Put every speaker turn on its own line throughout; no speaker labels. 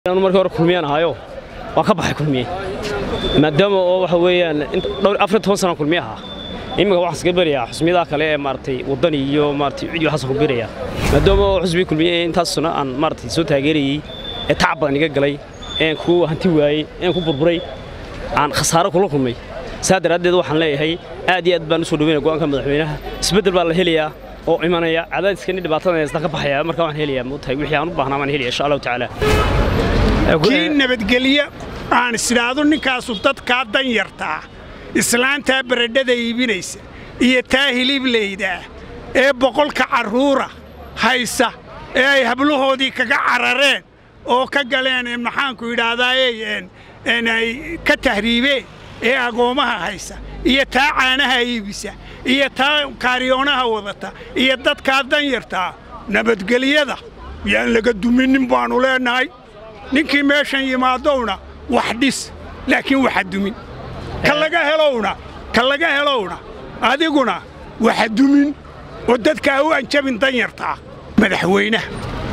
markii hore kulmiyaan ahaayo waan ka baxay kulmiye maadaama oo waxa weeyaan dhowr afar toban sana kulmiye ahaa iminka waxaan iska berayaa xusmiyadaha kale ee maaragtay waddani iyo maaragtay cid waxaas ku berayaa maadaama oo xusbiga kulmiye ee intaas sano aan maaragtay soo taageerayey ee tacab badan iga galay een ku hanti waayey een ku burburay aan khasaaro kula kulmay saa daraaddeed waxaan leeyahay aad iyo aad baan u soo dhaweynaya go'aanka madaxweynaha isbeddel baa la helayaa oo imanaya cadaadiskani dhibaatada haystaan ka baxaya marka waan helayaa moogtahay wixii aan u baahnaa waan helaya insha allahu tacaala
kii nabadgelyo aan isidhaahdo ninkaasu dadkaa dan yartaa islaantaa baradhada iibinaysa iyo taa hiliblaydaa ee boqolka carruura haysa ee ay hablahoodii kaga carareen oo ka galeen maxaanku yidhaahdaayey ay ka tahriibeen ee agoommaha haysa iyo taa caanaha iibisa iyo taa kaariyoonaha wadata iyo dadkaa dan yartaa nabadgelyada yaan laga duminin baannu leennahay ninkii meeshan yimaadowna wax dhis laakiin waxa dumin ka laga helowna ka laga helowna adiguna waxa dumin oo dadkaa u anjabin dan yartaa madaxweynaha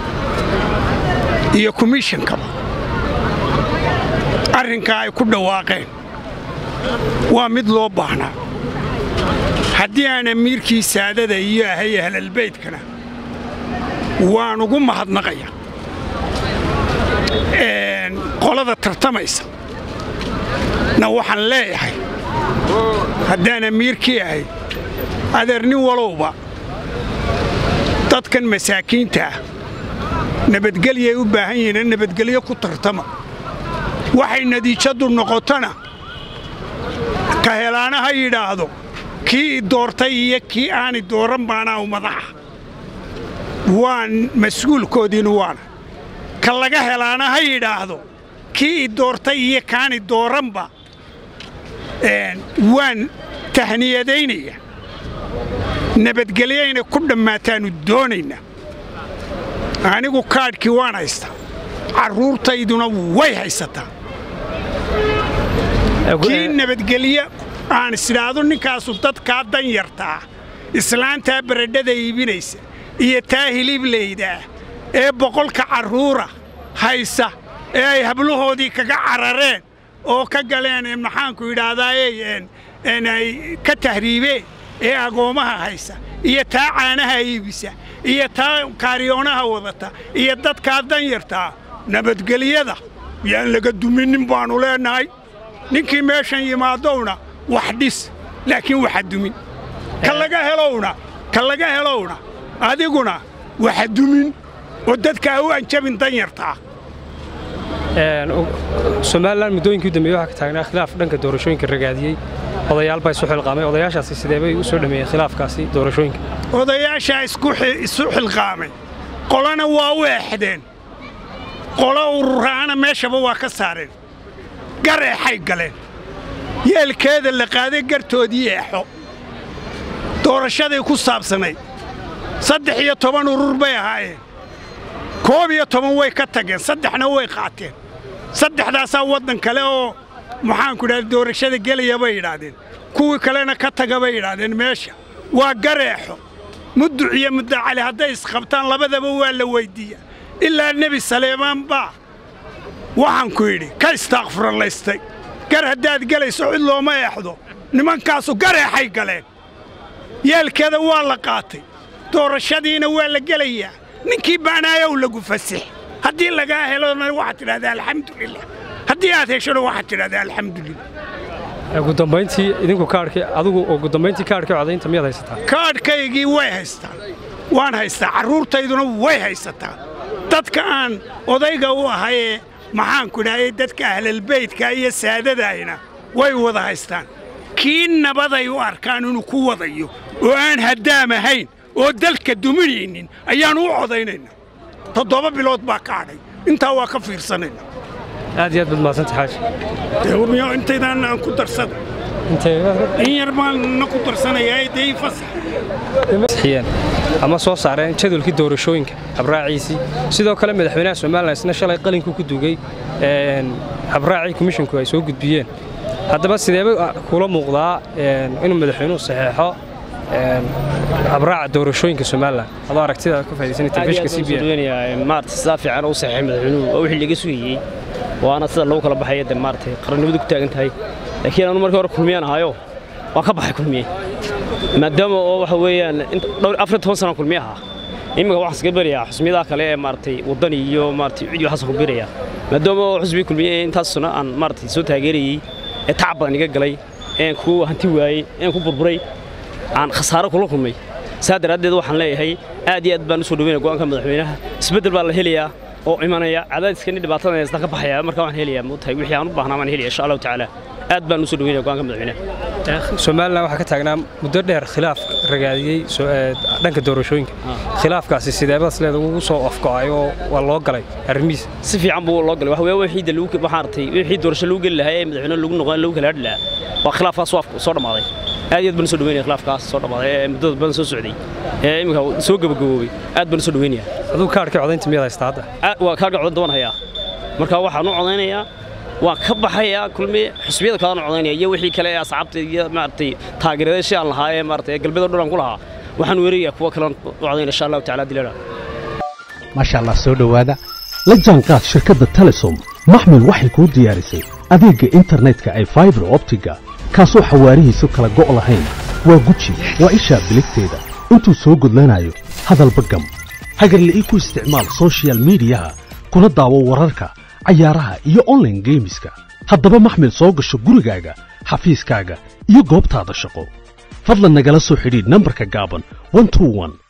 iyo komishankaba arrinkaa ay ku dhawaaqeen waa mid loo baahnaa haddii aan amiirkii saadada iyo ahay ahlalbaydkana waan ugu mahadnaqaya qolada tartamaysa na waxaan leeyahay haddaan amiirkii ahay adeer nin walowba dadkan masaakiinta ah nabadgelyay u baahan yihiin nabadgelyo ku tartama waxay natiijaddu noqotona ka helaana ha yidhaahdo kii i doortay iyo kii aani dooran baanaa u madaxa waan mas'uulkoodiinu waana ka laga helaana ha yidhaahdo kii i doortay iyo kaani dooranba waan tahniyadaynaya nabadgelyayna ku dhammaataannu doonaynaa anigu kaadhkii waan haystaa carruurtayduna way haysataa kii nabadgelyo aan isidhaahdo ninkaasu dadkaa dan yartaa islaantaa baradhada iibinaysa iyo taa hiliblaydaa ee boqolka carruura haysa ee ay hablahoodii kaga carareen oo ka galeen maxaanku yidhaahdaayey ay ka tahriibeen ee agoommaha haysa iyo taa caanaha iibisa iyo taa kaariyoonaha wadata iyo dadkaa dan yartaa nabadgelyada yaan laga duminin baannu leennahay ninkii meeshan yimaadowna wax dhis laakiin waxa dumin ka laga helowna ka laga helowna adiguna waxa dumin oo dadkaa u anjabin dan yartaa
somalilan muddooyinkii u dambeeyey waxaa ka taagnaa khilaaf dhanka doorashooyinka ragaadiyey odayaal baa isu xilqaamay odayaashaasi sidee bay u soo dhameeyeen khilaafkaasi doorashooyinka
odayaashaa isu xilqaamay qolana waa u eexdeen qolo ururaana meeshaba waa ka saareen gar eexay galeen yeelkeeda la qaaday gartoodii eexo doorashaday ku saabsanayd saddex iyo toban urur bay ahaayeen koob iyo toban way ka tageen saddexna way qaateen saddexdaasaa waddan kale oo maxaanku idhahda doorashada gelaya bay yidhaahdeen kuwii kalena ka taga bay yidhaahdeen meesha waa gareexo mudduc iyo muddacali hadday isqabtaan labadaba waa la weyddiiyaa ilaa nebi saleemaan baa waxaanku yidhi ka istaaqfuralaystay gar haddaad gelayso cid looma eexdo nimankaasu gareexay galeen yeelkeeda waa la qaatay doorashadiina waa la gelayaa ninkii baanaayow lagu fasix haddii lagaa helona waxaad tidhahdaa alxamdulilah haddii aad heshona waxaad tidhahdaa alxamdulilah
ugu dambayntii idinku kaadhkii adigu ugu dambayntii kaadhkii codaynta miyaad haysataa
kaadhkaygii way haystaan waan haystaa carruurtayduna way haysataa dadka aan odayga u ahayee maxaanku idhahday dadka ahlalbaydka iyo saadadaayna way wada haystaan kii nabaday u arkaan inuu ku wadayo oo aan haddaam ahayn oo dalka duminaynin ayaannu u codaynayna toddoba bilood baa ka hadhay intaa waa ka fiirsanayna
aad iyo aad baad mahadsanta xaaji
miyo intaydaan aan ku darsada in yar baanna ku darsanayaa dee
fasaxiyeen ama soo saareen jadwalkii doorashooyinka habraaciisii sidoo kale madaxweynaha somalilan isna shalay qalinkuu ku dugay habraacii komishinku ay soo gudbiyeen haddaba sideeba kula muuqdaa inuu madaxweynuhu saxeexo habraaca doorashooyinka somalilan adoo aragtida ka faaidaysana telefishinka c b n
maarata sidaa fiican u saxeexay madaxweynuhu waa wixii laga sugayey waana sida lagu kala baxaya de maarata qarannimadu ku taagan tahay laakiin anu markii hore kulmiyaan ahaayo waan ka baxay kulmiye maadaama oo waxa weeyaan dhowr afar toban sana kulmiye ahaa iminka waxaan iskaga berayaa xusmiyadaha kale ee maaragtay waddani iyo maaragtay cid iyo waxaasaan ku berayaa maadaama oo xusbii kulmiye ee intaasuna aan maaragtay soo taageerayey ee tacab badan iga galay een ku hanti waayey een ku burburay aan khasaaro kula kulmay saa daraaddeed waxaan leeyahay aad iyo aad baan u soo dhaweynaya go'aanka madaxweynaha isbeddel baa la helayaa oo imanaya cadaadiskani dhibaatada haystaan ka baxaya marka waan helayaa moogtahay wixii aan u baahnaa baan helaya insha allahu tacaala aad baan u soo dhaweynaya go'aanka madaxweynaha
somalilan waxaa ka taagnaa muddo dheer khilaaf ragaadiyey dhanka doorashooyinka khilaafkaasi sideebadaas leeda ugu soo afgo'ay oo waa loo galay arrimihiisa
si fiican buu loo galay waxa weeye wixii de lagu waxaan artay wixii doorasho lagu geli lahaa ee madaxweyne lagu noqon lagu kala hadhi lahaa waa khilaafkaas soo dhammaaday aad iyo aad baan u soo dhaweynaya khilaafkaas soo dhammaaday ee muddada badan soo socday ee iminka soo gabagaboobay aad baan u soo dhaweynaya
aduu kaarhkii codaynta miyaad haysta hadda
waa kaarhka codaynta waan hayaa marka waxaan u codaynayaa waan ka baxayaa kulmi xusbiyada kalaan codaynaya iyo wixii kale ee asxaabta iyo maaragtay taageerayaashii aan lahaa ee maaragtay ee galbeed oo dhan aan ku lahaa waxaan weerarayaa kuwa kalean u codaynaya insha allahu tacaala dilana
maasha allah soo dhowaada la jaanqaad shirkadda telesom maxmil waxay kuu diyaarisay adeegga internetka ay faibar optiga kaasoo xawaarihiisu kala go' lahayn waa guji waa ishaa biligteeda intuu soo gudlanayo hadalba gam hagarle ii ku isticmaal sochial midiyaha kuna daawo wararka cayaaraha iyo onlaine geemiska haddaba maxmil soo gasho gurigaaga xafiiskaaga iyo goobtaada shaqo fadlan nagala soo xidhiidh nambarka gaaban